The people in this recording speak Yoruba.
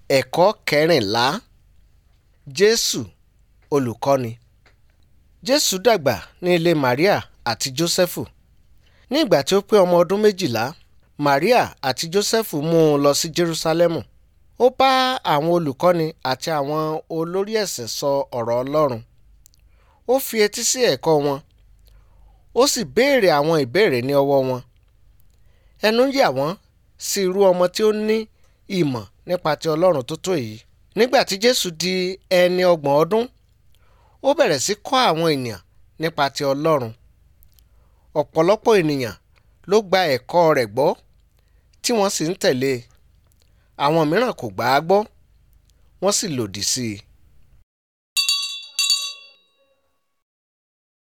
ẹ̀kọ́ kẹrìnlá jésù olùkọ́ni jésù dàgbà ní ilé maria àti jósẹ́fù ní ìgbà tí ó pé ọmọ ọdún méjìlá maria àti jósẹ́fù mú un lọ sí jerúsálẹ́mù ó bá àwọn olùkọ́ni àti àwọn olórí ẹ̀sìn sọ ọ̀rọ̀ ọlọ́run ó fi etí sí ẹ̀kọ́ wọn ó sì béèrè àwọn ìbéèrè ní ọwọ́ wọn ẹnu yà wọ́n sí irú ọmọ tí ó ní ìmọ̀ nípa ti ọlọ́run tó tó èyí nígbà tí jésù di ẹni ọgbọ̀n ọdún ó bẹ̀rẹ̀ sí kọ́ àwọn ènìyàn nípa ti ọlọ́run ọ̀pọ̀lọpọ̀ ènìyàn ló gba ẹ̀kọ́ rẹ̀ gbọ́ tí wọ́n sì ń tẹ̀lé e àwọn mìíràn kò gbà á gbọ́ wọ́n sì lòdì sí i